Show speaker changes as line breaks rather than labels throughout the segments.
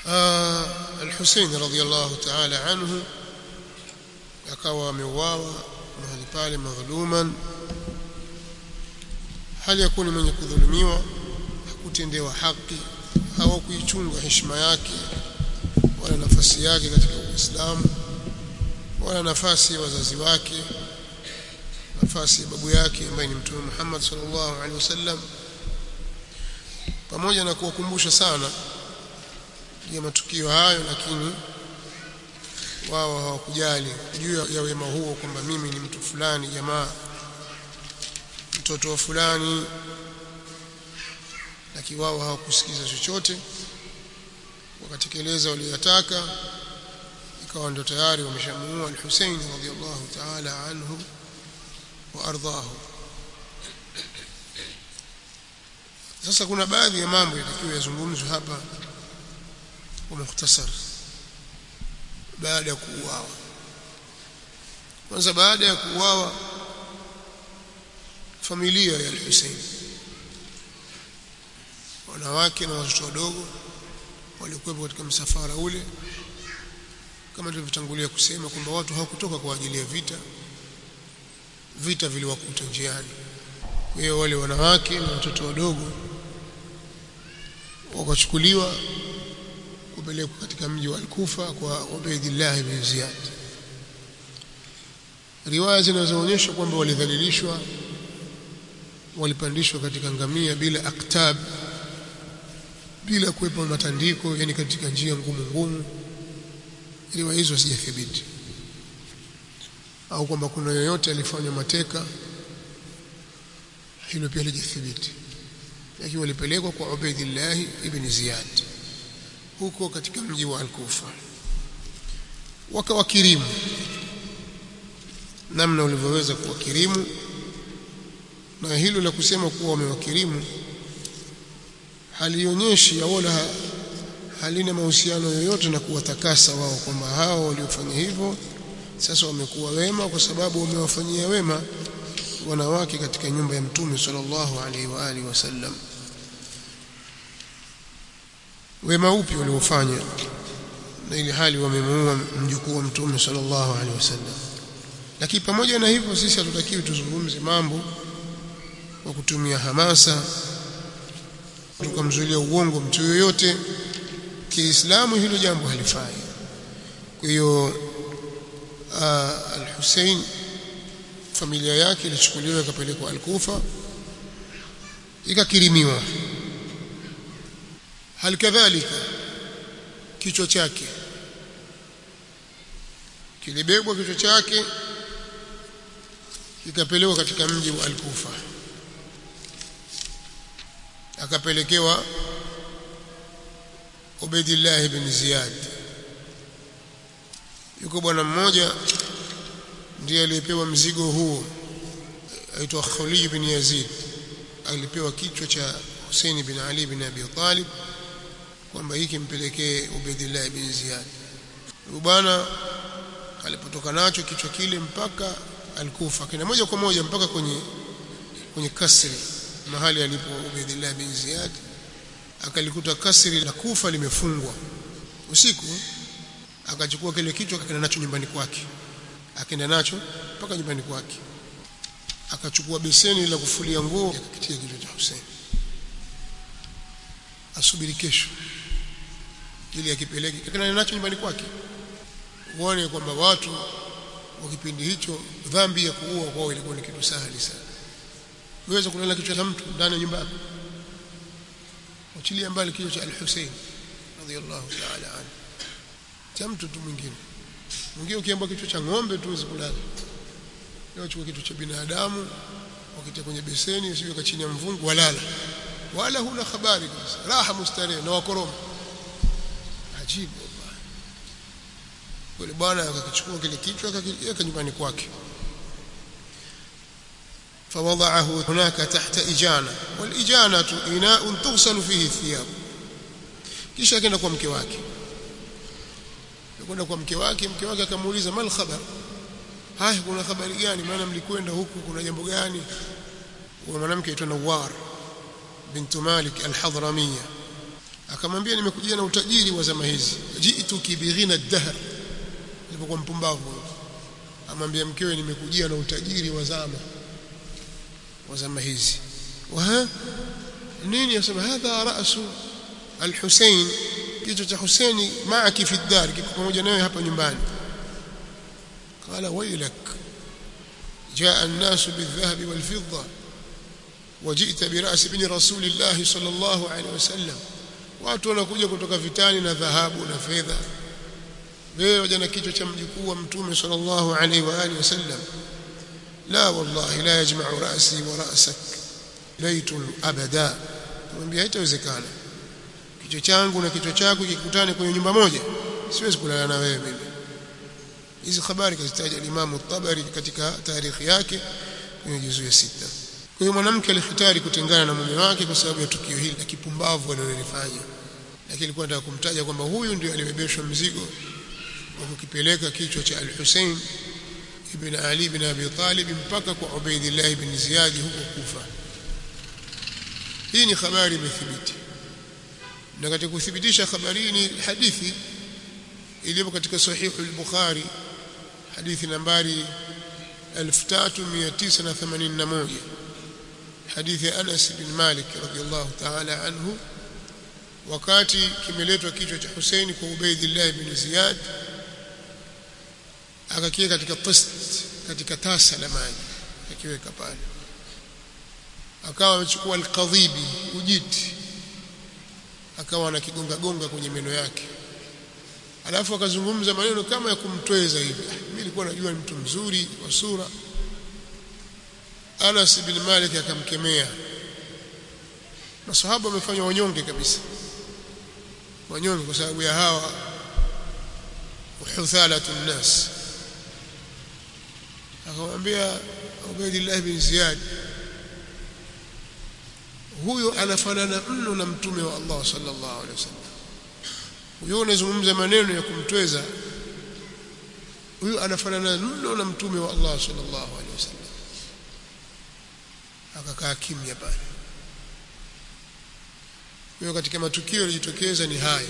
Al-Hussein radhiyallahu ta'ala anhu akawa ameuawa mahali pale madhuluman hali ya kuwa ni mwenye kudhulumiwa hakutendewa haki au kuichunga heshima yake wala nafasi yake katika Uislamu wala nafasi ya wazazi wake nafasi ya babu yake ambaye ni Mtume Muhammad sallallahu alaihi wasallam pamoja na kuwakumbusha sana ya matukio hayo lakini wao hawakujali juu ya wema huo kwamba mimi ni mtu fulani jamaa mtoto wa fulani lakini wao hawakusikiza chochote wakatekeleza waliyotaka ikawa ndio tayari wameshamuua al-Hussein radhiyallahu ta'ala anhu wa ardhahu sasa kuna baadhi ya mambo yatakiwa yazungumzwe hapa kwa mukhtasar baada ya kuuawa kwanza baada ya kuuawa familia ya al-Hussein wanawake na watoto wadogo walikuwepo katika msafara ule kama tulivyotangulia kusema kwamba watu hawakutoka kwa ajili ya vita vita viliwakuta njiani kwa hiyo wale wanawake na watoto wadogo wakachukuliwa kupelekwa katika mji wa Al-Kufa kwa Ubaydillah ibn Ziyad riwaya zinazoonyesha kwamba walidhalilishwa walipandishwa katika ngamia bila aktab bila kuwepo matandiko yani katika njia ngumu ngumu riwaya hizo hazijathibiti au kwamba kuna yoyote alifanywa mateka hilo pia halijathibiti lakini walipelekwa kwa Ubaydillah ibn Ziyad huko katika mji wa Al-Kufa wakawakirimu namna ulivyoweza kuwakirimu na hilo la kusema kuwa wamewakirimu halionyeshi wala halina mahusiano yoyote na kuwatakasa wao kwamba hao waliofanya hivyo sasa wamekuwa wema kwa sababu wamewafanyia wema wanawake katika nyumba ya mtume sallallahu alaihi wa alihi wasallam wema upi waliofanya na ili hali wamemuua mjukuu wa mtume sallallahu alaihi wasallam lakini pamoja na hivyo sisi hatutakiwi tuzungumze mambo kwa kutumia hamasa tukamzuilia uongo mtu yoyote kiislamu hilo jambo halifai kwa hiyo al-Hussein familia yake ilichukuliwa ikapelekwa al-Kufa ikakirimiwa halikadhalika kichwa chake kilibebwa kichwa chake ikapelekwa katika mji wa al-Kufa akapelekewa Ubaydillah ibn Ziyad yuko bwana mmoja ndiye aliyepewa mzigo huo aitwa Khali ibn Yazid alipewa kichwa cha Hussein ibn Ali ibn Abi Talib kwamba hiki mpelekee Ubaydillah ibn Ziyad bwana alipotoka nacho kichwa kile mpaka alikufa kina moja kwa moja mpaka kwenye kwenye kasri mahali alipo Ubaydillah bin Ziyad akalikuta kasri la Kufa limefungwa usiku akachukua kile kichwa akaenda nacho nyumbani kwake akaenda nacho mpaka nyumbani kwake akachukua beseni la kufulia nguo akakitia kichwa cha Hussein asubiri kesho ili akipeleke akaenda nacho nyumbani kwake uone kwamba watu wa kipindi hicho dhambi ya kuua kwao ilikuwa ni kitu sahali sana uweza kulala kichwa cha mtu ndani ya nyumba yako achilia mbali kichwa cha al-Hussein radhiyallahu ta'ala anhu cha mtu tu mwingine mwingine ukiamba kichwa cha ng'ombe tu uweze kulala leo chukua kichwa cha binadamu wakitia kwenye beseni usiweka chini ya mvungu walala wala huna habari kabisa raha mustarehe na wakoroma ajibu yule bwana akakichukua kile kichwa akakiweka nyumbani kwake فوضعه هناك تحت إجانة والإجانة إناء تغسل فيه الثياب kisha akaenda kwa mke wake kwenda kwa mke wake mke wake akamuuliza mal khabar haya kuna habari gani maana mlikwenda huku kuna jambo gani wa mwanamke aitwa Nawar bintu Malik al-Hadramiya akamwambia nimekujia na utajiri wa zama hizi jitu kibighina dahr alipokuwa mpumbavu amwambia mkewe nimekujia na utajiri wa zama wa zama hizi wa nini yasema hadha rasu al-Husayn kichwa cha Husaini maaki fi dar kiko pamoja nawe hapa nyumbani qala waylak جاء الناس بالذهب والفضة وجئت برأس ابن رسول الله صلى الله عليه وسلم watu wanakuja kutoka vitani na dhahabu na fedha wewe waja na kichwa cha mjukuu wa mtume sallallahu alaihi wa alihi wasallam la wallahi la yajma'u ra'si wa ra'sak laytun abada kumwambia haitawezekana kichwa changu na kichwa chako kikutane kwenye nyumba moja siwezi kulala na wewe mimi hizi habari kazitaja Imam Tabari katika tarikhi yake kwenye juzu ya sita kwa hiyo mwanamke alihitari kutengana na mume wake kwa sababu ya tukio hili la kipumbavu alilofanya lakini alikuwa anataka kumtaja kwamba huyu ndio alibebeshwa mzigo wa kukipeleka kichwa cha Al-Hussein ibn Ali ibn Abi Talib mpaka kwa Ubaidillah ibn Ziyad huko Kufa hii ni habari imethibiti na katika kuthibitisha habari ni hadithi iliyo katika sahihu al-Bukhari hadithi nambari 3981 hadithi ya Anas bin Malik radhiyallahu ta'ala anhu wakati kimeletwa kichwa cha Hussein kwa Ubaidillah ibn Ziyad akakiweka katika tast katika tasa la maji akiweka pale akawa amechukua al-qadhibi ujiti akawa anakigonga gonga kwenye meno yake alafu akazungumza maneno kama ya kumtweza hivi mimi nilikuwa najua ni mtu mzuri wa sura Anas bin Malik akamkemea masahaba wamefanya wanyonge kabisa wanyonge kwa sababu ya hawa uhuthalatu nnas akamwambia Ubaydillah bin Ziyad huyo anafanana mno na mtume wa Allah sallallahu alaihi wasallam huyo unazungumza maneno ya kumtweza huyo anafanana mno na mtume wa Allah sallallahu alaihi wasallam akakaa kimya pale hiyo katika matukio yaliyotokeza ni haya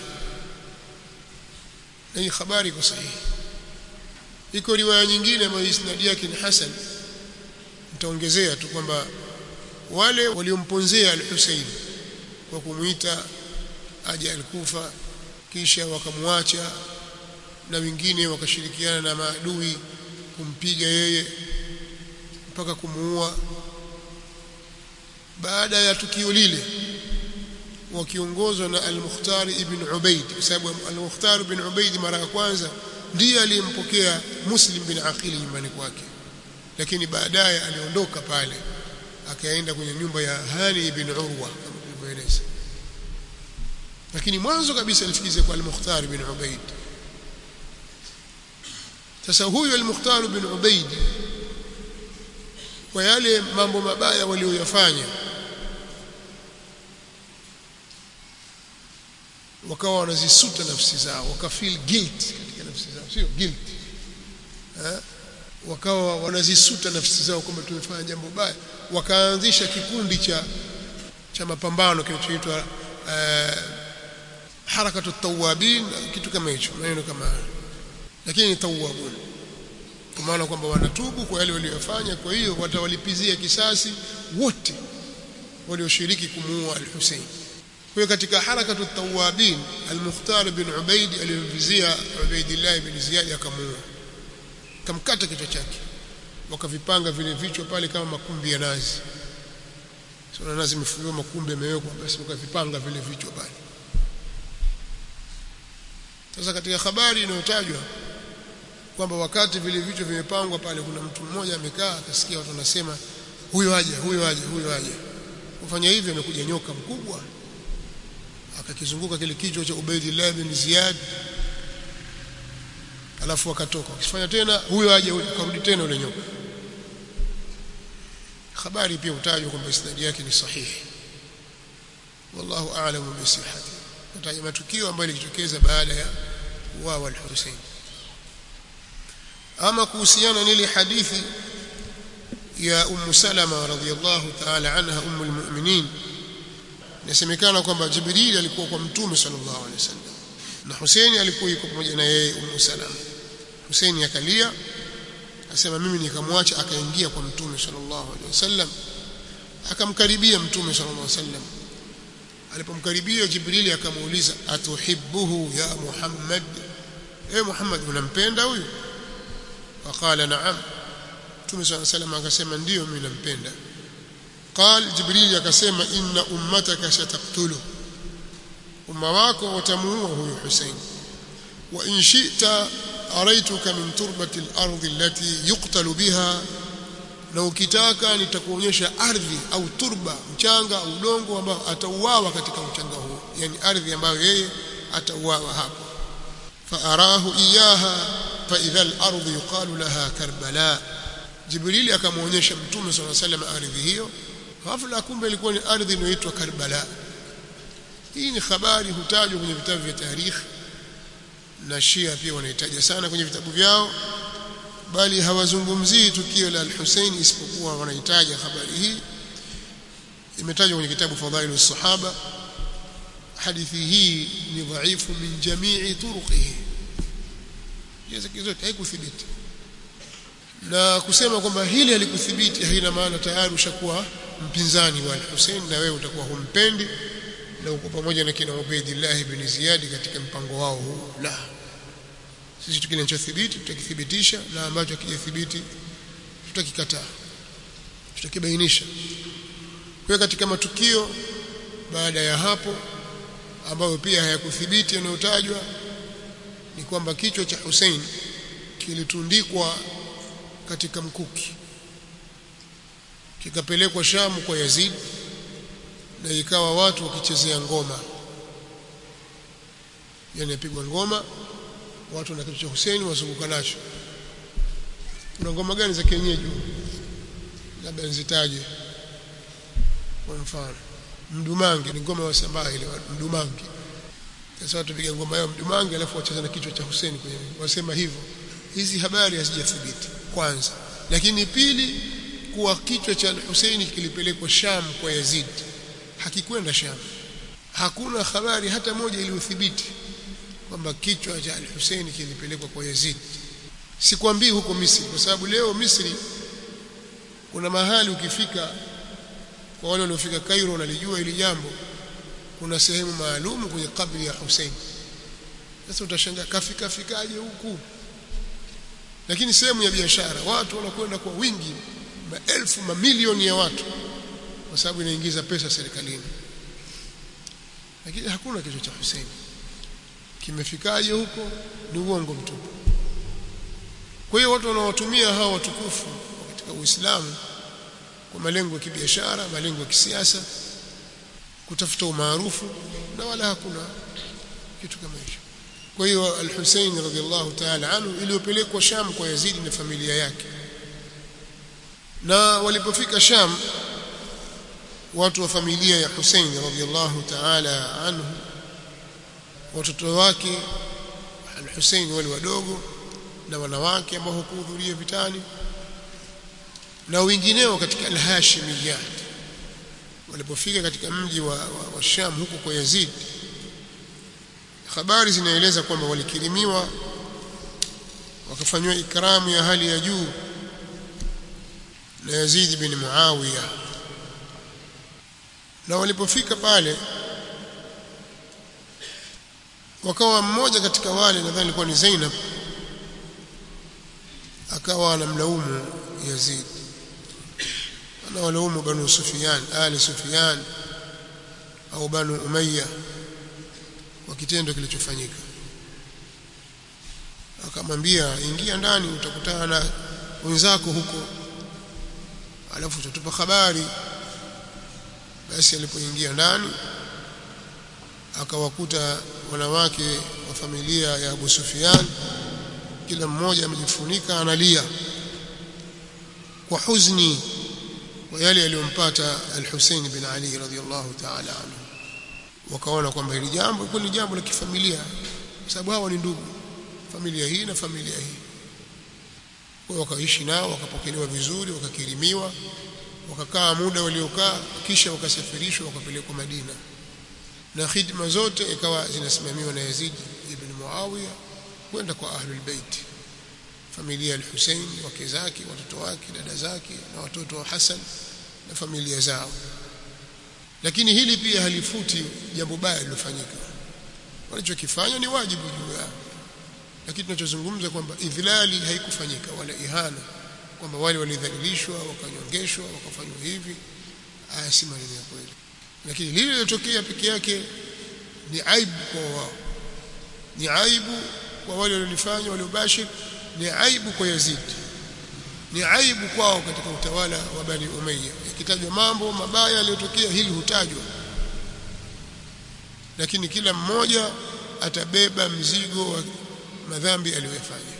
na hii habari iko sahihi iko riwaya nyingine ambayo isnadi yake ni hasan nitaongezea tu kwamba wale waliomponzea al-Husayn kwa kumuita aje al-Kufa kisha wakamwacha na wengine wakashirikiana na maadui kumpiga yeye mpaka kumuua baada ya tukio lile wakiongozwa na al-Mukhtar ibn Ubaid kwa sababu al-Mukhtar ibn Ubaid mara ya kwanza ndiye aliyempokea Muslim bin Aqil nyumbani kwake lakini baadaye aliondoka pale akaenda kwenye nyumba ya Hani ibn Urwa kama tulivyoeleza lakini mwanzo kabisa alifikiza kwa al-Mukhtar ibn Ubaid sasa huyu al-Mukhtar ibn Ubaid kwa yale mambo mabaya walioyafanya wakawa wanazisuta nafsi zao wakafeel guilt katika nafsi zao sio guilt eh wakawa wanazisuta nafsi zao kwamba tumefanya jambo baya wakaanzisha kikundi cha cha mapambano kinachoitwa uh, harakatu tawabin kitu kama hicho maneno kama hayo lakini ni tawabun kwa maana kwamba wanatubu kwa yale waliyofanya kwa hiyo watawalipizia kisasi wote walioshiriki kumuua al-Hussein kwa hiyo katika harakatu tawabin al-Mukhtar bin Ubaid aliyovizia Ubaidillah bin Ziyad akamuua kamkata kichwa chake wakavipanga vile vichwa pale kama makumbi ya nazi sio na nazi imefungiwa makumbi yamewekwa basi wakavipanga vile vichwa pale sasa katika habari inayotajwa kwamba wakati vile vichwa vimepangwa pale kuna mtu mmoja amekaa akasikia watu wanasema huyo aje huyo aje huyo aje kufanya hivyo amekuja nyoka mkubwa akakizunguka kile kichwa cha Ubaidillah bin Ziyad alafu akatoka akifanya tena huyo aje huyo akarudi tena yule nyoka habari pia utajwa kwamba isnadi yake ni sahihi wallahu a'lamu bi sihhati utaja matukio ambayo yalijitokeza baada ya kuuawa al-Hussein ama kuhusiana na ile hadithi ya Ummu Salama radhiyallahu ta'ala anha ummul mu'minin inasemekana kwamba Jibril alikuwa kwa mtume sallallahu alaihi wasallam na Hussein alikuwa yuko pamoja na yeye Ummu Salama Hussein akalia asema mimi nikamwacha akaingia kwa mtume sallallahu alaihi wasallam akamkaribia mtume sallallahu alaihi wasallam alipomkaribia Jibril akamuuliza atuhibbuhu ya Muhammad eh Muhammad unampenda huyu faqala na'am mtume sallallahu alaihi wasallam akasema ndio mimi nampenda قال جبريل akasema inna ummataka sataktulu umma wako watamuua huyu Hussein wa in shi'ta araituka min turbati al-ardi allati yuqtalu biha na ukitaka nitakuonyesha ardhi au turba mchanga au udongo ambao atauawa katika mchanga huo yani ardhi ambayo yeye atauawa hapo faarahu iyaha fa idha al-ardu yuqalu laha karbala Jibrili akamwonyesha mtume sallallahu alaihi wasallam ardhi hiyo ghafla kumbe ilikuwa ni ardhi inayoitwa Karbala hii ni habari hutajwa kwenye vitabu vya tarikhi na Shia pia wanahitaja sana kwenye vitabu vyao bali hawazungumzii tukio la al-Hussein isipokuwa wanahitaja habari hii imetajwa kwenye kitabu Fadhailu Sahaba hadithi hii ni dhaifu min jamii turuqihi hizo zote haikuthibiti na kusema kwamba hili halikuthibiti haina maana tayari ushakuwa mpinzani wa al-Hussein na wewe utakuwa humpendi na uko pamoja na kina Ubaidillah ibn Ziyad katika mpango wao huu la sisi tukile kinachothibiti tutakithibitisha na ambacho hakijathibiti tutakikataa tutakibainisha kwa katika matukio baada ya hapo ambayo pia hayakuthibiti yanayotajwa ni kwamba kichwa cha Hussein kilitundikwa katika mkuki kikapelekwa Shamu kwa Yazid na ikawa watu wakichezea ngoma yani yapigwa ngoma watu na kitu cha Hussein wazunguka nacho kuna ngoma gani za kienyeji labda nizitaje kwa mfano mdumangi ni ngoma ya Sambaa ile mdumangi sasa watu piga ngoma yao mdumangi alafu wacheza na kichwa cha Hussein kwenye wasema hivyo hizi habari hazijathibiti kwanza lakini pili kuwa kichwa cha Hussein kilipelekwa Sham kwa Yazid hakikwenda Sham hakuna habari hata moja iliyothibiti kwamba kichwa cha Hussein kilipelekwa kwa Yazid sikwambii huko Misri kwa sababu leo Misri kuna mahali ukifika kwa wale waliofika Cairo nalijua ili jambo kuna sehemu maalum kwenye kabri ya Hussein sasa utashangaa kafika fikaje huku lakini sehemu ya biashara watu wanakwenda kwa wingi maelfu mamilioni ya watu kwa sababu inaingiza pesa serikalini lakini hakuna kichwa cha Hussein kimefikaje huko ni uongo mtupu kwa hiyo watu wanaotumia hawa watukufu katika Uislamu kwa malengo ya kibiashara malengo ya kisiasa kutafuta umaarufu na wala hakuna kitu kama hicho kwa hiyo al-Hussein radhiallahu ta'ala anhu iliyopelekwa Sham kwa Yazidi na familia yake na walipofika Sham watu wa familia ya Hussein radhiallahu ta'ala anhu watoto wake al-Hussein wale wadogo na wanawake ambao hakuhudhuria vitani na wengineo katika al-Hashimiyat walipofika katika mji wa, wa, wa Sham huko kwa Yazid habari zinaeleza kwamba walikirimiwa wakafanywa ikramu ya hali ya juu na Yazid bin Muawiya na walipofika pale wakawa mmoja katika wale nadhani alikuwa ni Zainab akawa anamlaumu Yazid anawalaumu banu Sufyan ali Sufyan au banu Umayya kwa kitendo kilichofanyika akamwambia ingia ndani utakutana na wenzako huko alafu utatupa habari basi alipoingia ndani akawakuta wanawake wa familia ya Abu Sufyan kila mmoja amejifunika analia kwa huzuni kwa yale yaliyompata al-Hussein bin Ali radhiyallahu ta'ala anhu wakaona kwamba hili jambo ilikuwa ni jambo la kifamilia kwa sababu hawa ni ndugu familia hii na familia hii kwa wakaishi nao wakapokelewa vizuri wakakirimiwa wakakaa muda waliokaa kisha wakasafirishwa wakapelekwa Madina na khidma zote ikawa zinasimamiwa na Yazid ibn Muawiya kwenda kwa ahlul bait familia al-Hussein wake zake watoto wake dada zake na watoto wa Hassan na familia zao lakini hili pia halifuti jambo baya lilofanyika walichokifanya ni wajibu juu yao lakini tunachozungumza kwamba idhlali haikufanyika wala ihana kwamba wale walidhalilishwa wakanyongeshwa wakafanywa hivi haya si maneno ya kweli lakini lile lilotokea peke yake ni aibu kwa wao ni aibu kwa wale waliolifanya waliobashir ni aibu kwa Yazid ni aibu kwao katika utawala wa Bani Umayya ikitajwa mambo mabaya yaliyotokea hili hutajwa lakini kila mmoja atabeba mzigo wa madhambi aliyofanya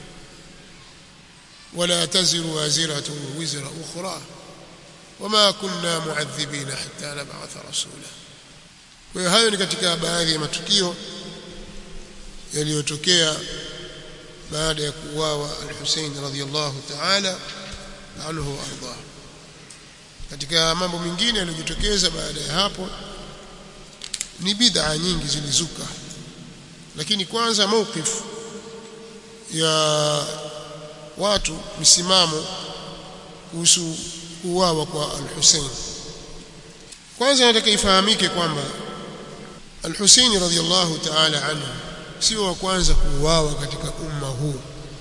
wala taziru waziratu wizra ukhra wama kunna muadhibina hatta nab'atha rasula kwa hiyo hayo ni katika baadhi ya matukio yaliyotokea baada ya kuuawa al-Hussein radhiyallahu ta'ala anhu arda katika mambo mengine yaliyojitokeza baada ya hapo ni bid'a nyingi zilizuka lakini kwanza mawqif ya watu misimamo kuhusu kuuawa kwa al-Hussein kwanza nataka ifahamike kwamba al-Hussein radhiyallahu ta'ala anhu sio wa kwanza kuuawa katika umma huu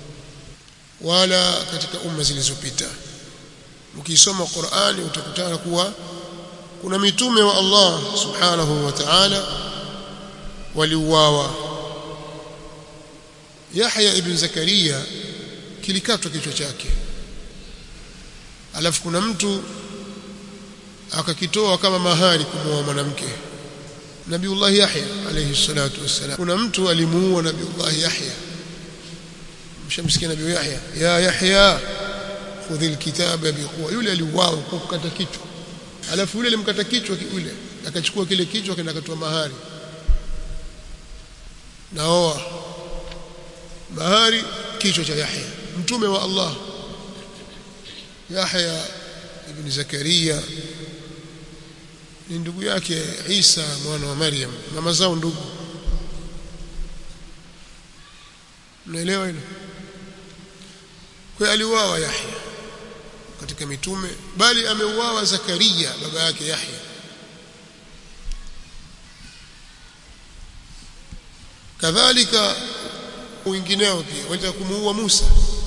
wala katika umma zilizopita ukisoma Qur'ani utakutana kuwa kuna mitume wa Allah subhanahu wa ta'ala waliuawa Yahya ibn Zakaria kilikatwa kichwa chake alafu kuna mtu akakitoa kama mahari kumuoa mwanamke Nabiullah Yahya alayhi salatu wassalam kuna mtu alimuua Nabiullah Yahya mshamsikia Nabii Yahya ya Yahya khudhi alkitaba biquwa yule aliuawa kwa kukata kichwa alafu yule alimkata kichwa yule akachukua kile kichwa kenda akatoa mahari naoa mahari kichwa cha Yahya mtume wa Allah Yahya ibn Zakaria ni ndugu yake Isa mwana wa Maryam mama zao ndugu mnaelewa hilo kwa aliuawa Yahya katika mitume bali ameuawa Zakaria baba yake Yahya kadhalika wengineo pia walitaka kumuua Musa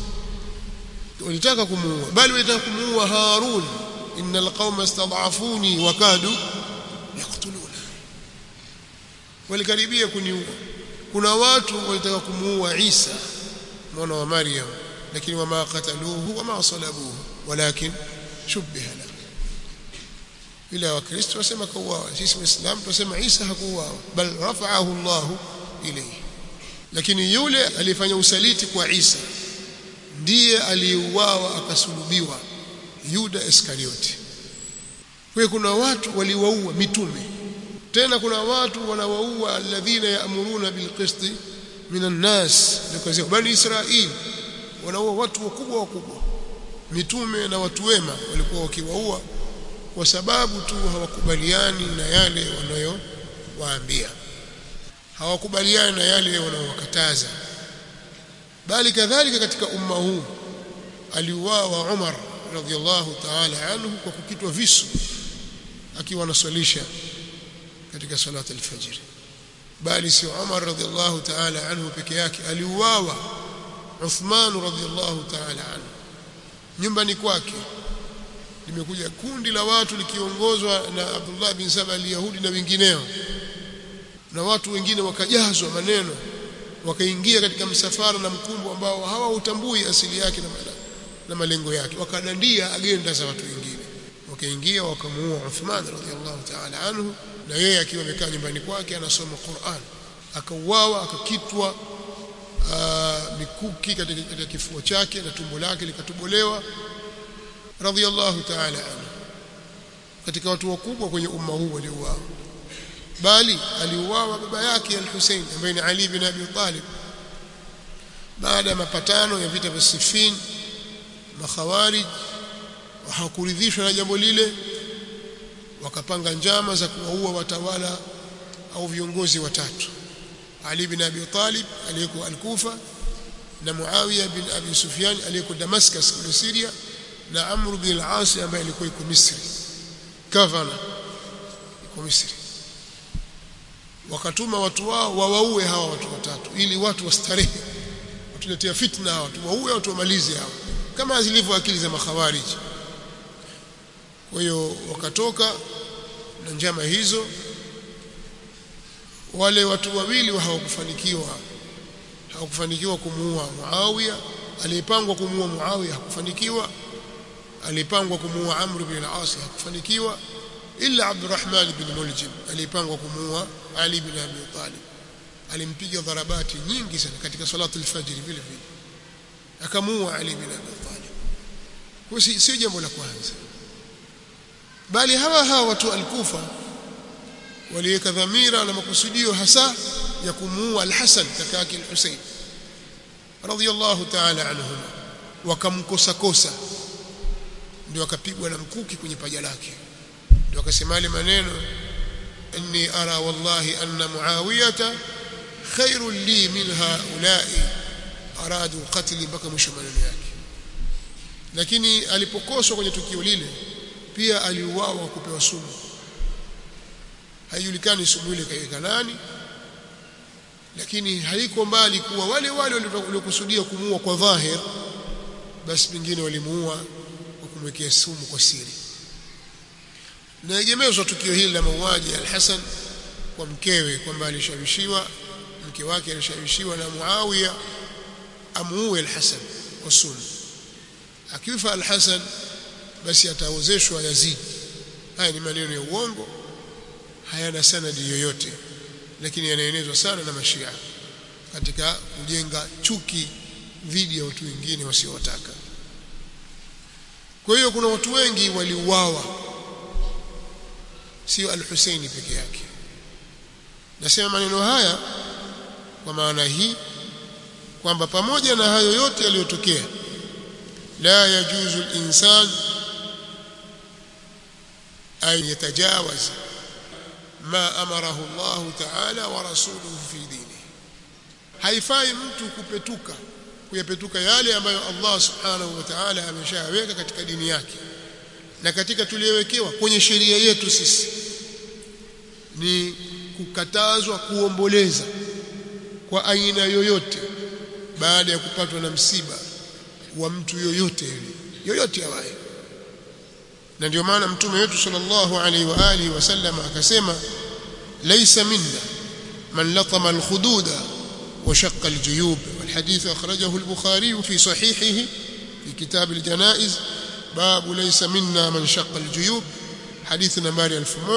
walitaka kumuua bali walitaka kumuua Harun innal qauma istad'afuni wa kadu yaqtuluna walikaribia kuniua kuna watu walitaka kumuua Isa mwana wa Maryam lakini wama qataluhu wama salabuhu walakin shubbiha lahu ila wakristo wasema kauawa sisi waislamu tunasema Isa hakuuawa bal rafa'ahu Allah ilayhi lakini yule alifanya usaliti kwa Isa ndiye aliyeuawa akasulubiwa Yuda Iskarioti kwa kuna watu waliwaua mitume tena kuna watu wanawaua alladhina yaamuruna bilqisti minan nas nikazia bani Israili wanaua watu wakubwa wakubwa mitume na watu wema walikuwa wakiwaua kwa sababu tu hawakubaliani na yale wanayowaambia hawakubaliani na yale wanayowakataza bali kadhalika katika umma huu aliuawa Umar radhiallahu ta'ala anhu kwa kukitwa visu akiwa anaswalisha katika salat al-fajr bali si Umar radhiallahu ta'ala anhu peke yake aliuawa Uthman radhiallahu ta'ala anhu nyumbani kwake limekuja kundi la watu likiongozwa na Abdullah bin Saba al-Yahudi na wengineo na watu wengine wakajazwa maneno wakaingia katika msafara na mkumbo ambao hawautambui asili yake na, na malengo yake wakadandia agenda za watu wengine wakaingia wakamuua Uthman radhiallahu ta'ala anhu na yeye akiwa amekaa nyumbani kwake anasoma Qur'an akauawa akakitwa mikuki katika, katika kifua chake na tumbo lake likatobolewa radhiallahu ta'ala anhu katika watu wakubwa kwenye umma huu waliouawa bali aliuawa baba yake al-Hussein ambaye ni Ali bin Abi Talib baada ya mapatano ya vita vya Siffin makhawarij hawakuridhishwa na jambo lile wakapanga njama za kuwaua watawala au viongozi watatu Ali bin Abi Talib aliyeko Al-Kufa na Muawiya bin Abi Sufyan aliyeko Damascus kule Syria na Amr bin al-As ambaye alikuwa yuko Misri governor yuko Misri wakatuma watu wao wawaue hawa watu watatu ili watu wastarehe watuletea fitna hawa watu waue watu wamalize hawa kama zilivyo akili za makhawariji kwa hiyo wakatoka na njama hizo wale watu wawili hawakufanikiwa hawakufanikiwa kumuua Muawiya aliyepangwa kumuua Muawiya hakufanikiwa alipangwa kumuua Amr bin al-As hakufanikiwa illa Abdurrahman bin Muljim alipangwa kumuua Ali bin Abi Talib alimpiga dharabati nyingi sana katika salatu al-fajr vile vile akamuua Ali bin Abi Talib kwa si sio jambo la kwanza bali hawa hawa watu al-Kufa waliweka dhamira na makusudio hasa ya kumuua al-Hasan kaka yake al-Husayn radiyallahu ta'ala anhuma wakamkosa kosa ndio akapigwa na mkuki kwenye paja lake ndio akasema ile maneno inni ara wallahi anna muawiyata khairun li min haula'i aradu qatli mpaka mwisho maneno yake lakini alipokoswa kwenye tukio lile pia aliuawa kupewa sumu haijulikani sumu ile kaiweka nani lakini haiko mbali kuwa wale wale waliokusudia kumuua kwa dhahir basi pengine walimuua kwa kumwekea sumu kwa siri naegemezwa tukio hili la mauaji al-Hasan kwa mkewe kwamba alishawishiwa mke wake alishawishiwa na Muawiya amuue al-Hasan kwa sumu akifa al-Hasan basi ataozeshwa Yazid haya ni maneno ya uongo hayana sanadi yoyote lakini yanaenezwa sana na mashia katika kujenga chuki dhidi ya watu wengine wasiowataka kwa hiyo kuna watu wengi waliuawa sio al-Husaini peke yake nasema maneno haya kwa maana hii kwamba pamoja na hayo yote yaliyotokea la yajuzu al-insan an yatajawaz ma amarahu Allah ta'ala wa rasuluhu fi dini haifai mtu kupetuka kuyapetuka yale ambayo Allah subhanahu wa ta'ala ameshaweka katika dini yake na katika tuliyowekewa kwenye sheria yetu sisi ni kukatazwa kuomboleza kwa aina yoyote baada ya kupatwa na msiba wa mtu yoyote yule yoyote awaye na ndio maana mtume wetu sallallahu alaihi wa alihi wasallam akasema laysa minna man latama alkhududa وشق الجيوب والحديث أخرجه البخاري في صحيحه في كتاب الجنائز باب ليس منا من شق الجيوب حديث نمبر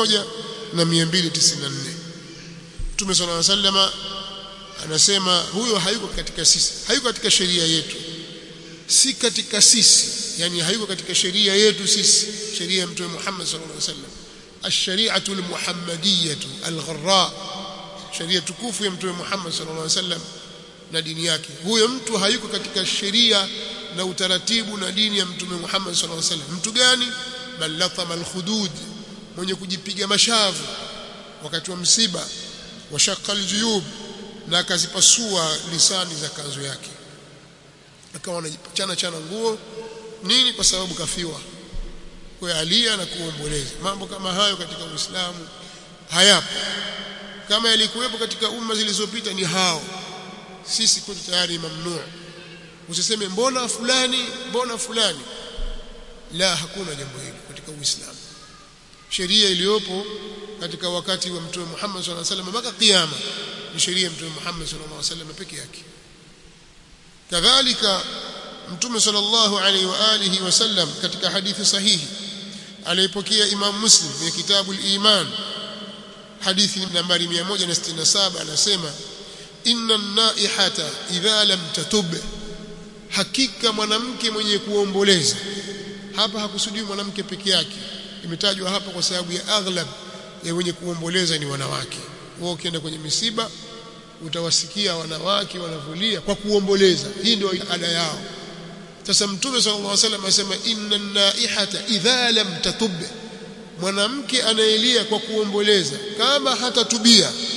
1294 Mtume صلى الله عليه وسلم anasema huyo hayuko katika sisi hayuko katika sheria yetu si katika sisi yani hayuko katika sheria yetu sisi sheria ya Mtume Muhammad sallallahu alaihi wasallam ash-shari'atu al-muhammadiyyatu al-gharra sheria tukufu ya Mtume Muhammad sallallahu alaihi wasallam na dini yake huyo mtu hayuko katika sheria na utaratibu na dini ya Mtume Muhammad sallallahu alaihi wasallam mtu gani bal latama al-khudud mwenye kujipiga mashavu wakati wa msiba wa shaqqa al-juyub na akazipasua lisani za kanzu yake akawa anachana chana nguo nini kwa sababu kafiwa kwa alia na kuomboleza mambo kama hayo katika Uislamu hayapo kama yalikuwepo katika umma zilizopita ni hao sisi kwetu tayari mamnuu usiseme mbona fulani mbona fulani la hakuna jambo hilo katika Uislamu sheria iliyopo katika wakati wa Mtume Muhammad sallallahu alaihi wasallam mpaka kiyama ni sheria ya Mtume Muhammad sallallahu alaihi wasallam peke yake kadhalika Mtume sallallahu alaihi wa alihi wasallam katika hadithi sahihi aliyopokea Imam Muslim kwenye kitabu al-Iman hadithi nambari 167 anasema inna an-naihata idha lam tatub hakika mwanamke mwenye kuomboleza hapa hakusudi mwanamke peke yake imetajwa hapa kwa sababu ya aghlab ya wenye kuomboleza ni wanawake wao ukienda kwenye misiba utawasikia wanawake wanavulia kwa kuomboleza hii ndio ada yao sasa mtume sallallahu alaihi wasallam asema inna naihata idha lam tatub mwanamke anayelia kwa kuomboleza kama hatatubia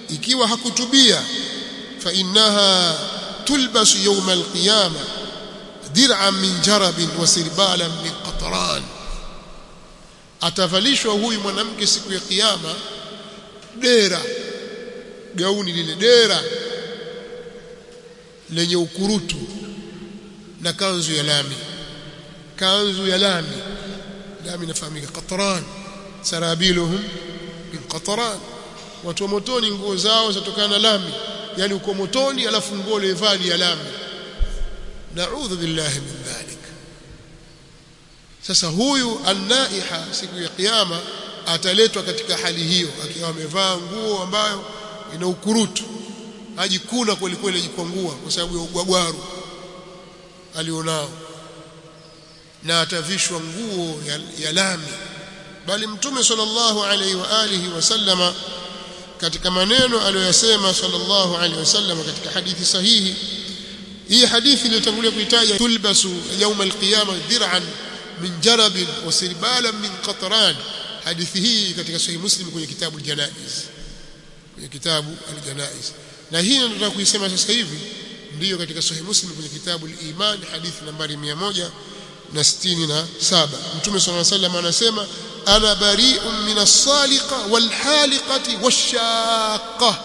ikiwa hakutubia fa innaha tulbasu yawm alqiyama dir'an min jarabin wa sirbalan min qatran atavalishwa huyu mwanamke siku ya kiyama dera gauni lile dera lenye ukurutu na kanzu ya lami kanzu ya lami lami inafahamika qatran sarabiluhum min qatran watu wa motoni nguo zao zatokana na lami yani uko motoni alafu nguo levaa ni ya lami naudhu billahi min dhalik sasa huyu annaiha siku ya kiyama ataletwa katika hali hiyo akiwa amevaa nguo ambayo ina ukurutu ajikuna kweli kweli ajikwangua kwa sababu ya ugwagwaru alionao na atavishwa nguo ya, ya lami bali mtume sallallahu alaihi wa alihi wasallama katika maneno aliyosema sallallahu alaihi wasallam katika hadithi sahihi hii hadithi iliyotangulia kuitaja tulbasu يوم القيامه dir'an min jarab wa sirbalan min qatran hadithi hii katika sahih muslim kwenye kitabu al-janaiz kwenye kitabu al-janaiz na hii nataka kuisema sasa hivi ndiyo katika sahih muslim kwenye kitabu al-iman hadithi nambari 167 mtume sallallahu alaihi wasallam anasema ana bari'un min as-saliqa wal-haliqati wash-shaqqa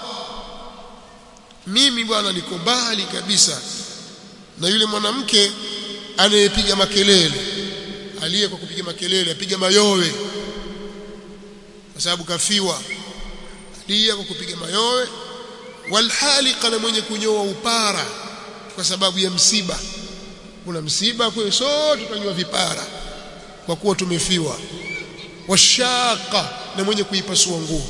mimi bwana niko mbali kabisa na yule mwanamke anayepiga makelele aliye kwa kupiga makelele apiga mayowe kwa sababu kafiwa aliye kwa kupiga mayowe walhaliqa na mwenye kunyoa upara kwa sababu ya msiba kuna msiba kwa hiyo sote tunanyoa vipara kwa kuwa tumefiwa washaqa na mwenye kuipasua nguo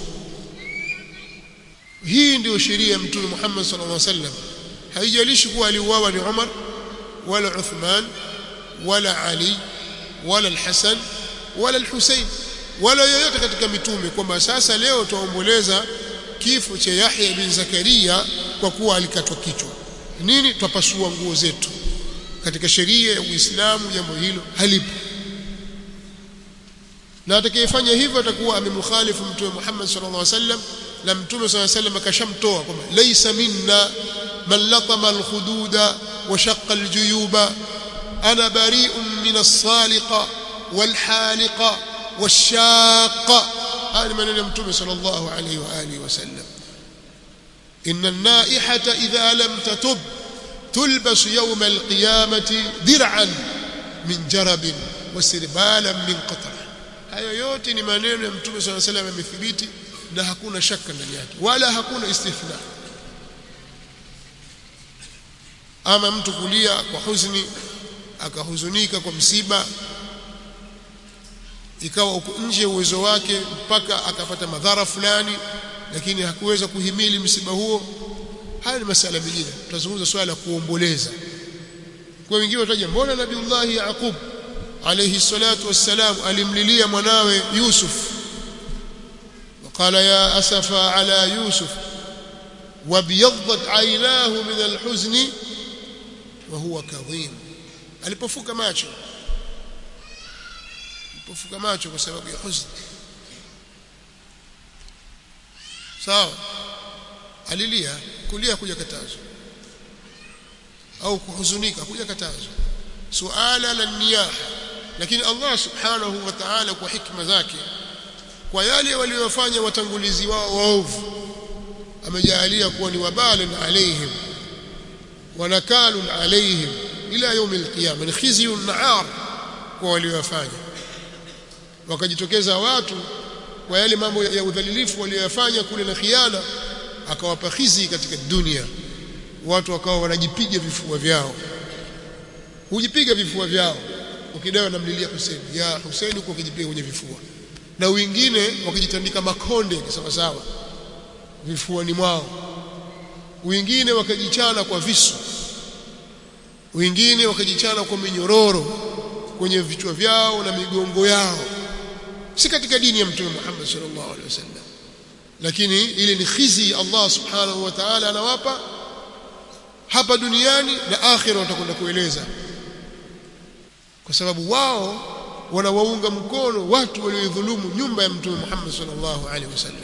hii ndiyo sheria ya mtume Muhammad sallallahu alaihi wasallam haijalishi kuwa aliuawa ni Umar wala Uthman wala Ali wala al-Hasan wala al-Husayn wala yoyote katika mitume kwamba sasa leo tuomboleza kifo cha Yahya bin Zakaria kwa kuwa alikatwa kichwa nini twapasua nguo zetu katika sheria ya Uislamu jambo hilo halipo na atakayefanya hivyo atakuwa amemkhalifu mtume Muhammad sallallahu alaihi wasallam na mtume sallallahu alaihi wasallam akashamtoa kwamba laysa minna man latama alkhududa wa shaqqa aljuyuba ana bari'un min as-saliqa walhaliqa washaqa haya maneno ya mtume sallallahu alaihi wa alihi wasallam inna an-naihata idha lam tatub تلبس يوم القيامة درعا من جرب وسربالا من قطر hayo yote ni maneno ya mtume swalla salam yamethibiti na hakuna shaka ndani yake wala hakuna istithna ama mtu kulia kwa huzuni akahuzunika kwa msiba ikawa uko nje uwezo wake mpaka akapata madhara fulani lakini hakuweza kuhimili msiba huo haya ni masala mengine tutazungumza swala la kuomboleza kwa wengine wataja mbona nabiullahi yaqub alayhi salatu wassalam alimlilia mwanawe yusuf وقال يا اسفا على يوسف وابيضت عيناه من الحزن وهو كظيم alipofuka macho alipofuka macho kwa sababu ya huzuni sawa alilia kulia kuja katazwa au kuhuzunika kuja katazwa suala la niyaha lakini Allah subhanahu wa ta'ala kwa hikma zake kwa yale waliyofanya watangulizi wao waovu amejalia kuwa ni wabalun alaihim wa nakalun alaihim ila يوم القيامه ni khizyun naar kwa waliyofanya wakajitokeza watu kwa yale mambo ya udhalilifu waliyofanya kule na khiana akawapa khizi katika dunia watu wakawa wanajipiga vifua vyao hujipiga vifua vyao ukidawa namlilia Hussein ya Hussein huko ukijipiga kwenye vifua na wengine wakijitandika makonde sawa sawa vifuani mwao wengine wakajichana kwa visu wengine wakajichana kwa minyororo kwenye vichwa vyao na migongo yao si katika dini ya mtume Muhammad sallallahu alaihi wasallam lakini ile ni khizi Allah subhanahu wa ta'ala anawapa hapa duniani na akhira watakwenda kueleza kwa sababu wao wanawaunga mkono watu waliodhulumu nyumba ya mtume Muhammad sallallahu alaihi wasallam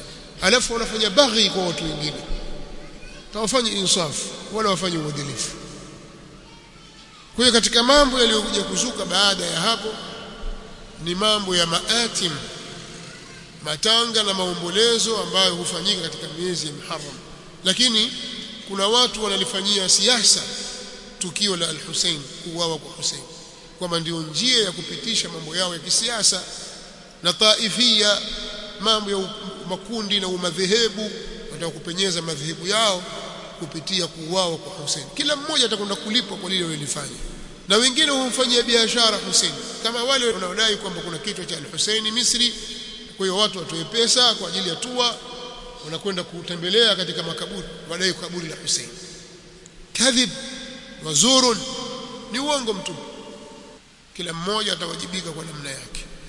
alafu wanafanya baghi kwa watu wengine hawafanye insafu wala wafanye uadilifu kwa hiyo katika mambo yaliyokuja kuzuka baada ya hapo ni mambo ya maatim matanga na maombolezo ambayo hufanyika katika miezi ya Muharram lakini kuna watu wanalifanyia siasa tukio la al-Hussein kuuawa kwa Hussein kwamba ndio njia ya kupitisha mambo yao ya kisiasa na taifia mambo ya makundi na umadhehebu wanataka kupenyeza madhehebu yao kupitia kuuawa kwa Hussein kila mmoja atakwenda kulipwa kwa lile walilofanya na wengine humfanyia biashara Hussein kama wale wanaodai kwamba kuna kichwa cha al-Hussein Misri kwa hiyo watu watoe pesa kwa ajili ya tua wanakwenda kutembelea katika makaburi wadai kaburi la Hussein kadhib wazurun ni uongo mtupu kila mmoja atawajibika kwa namna yake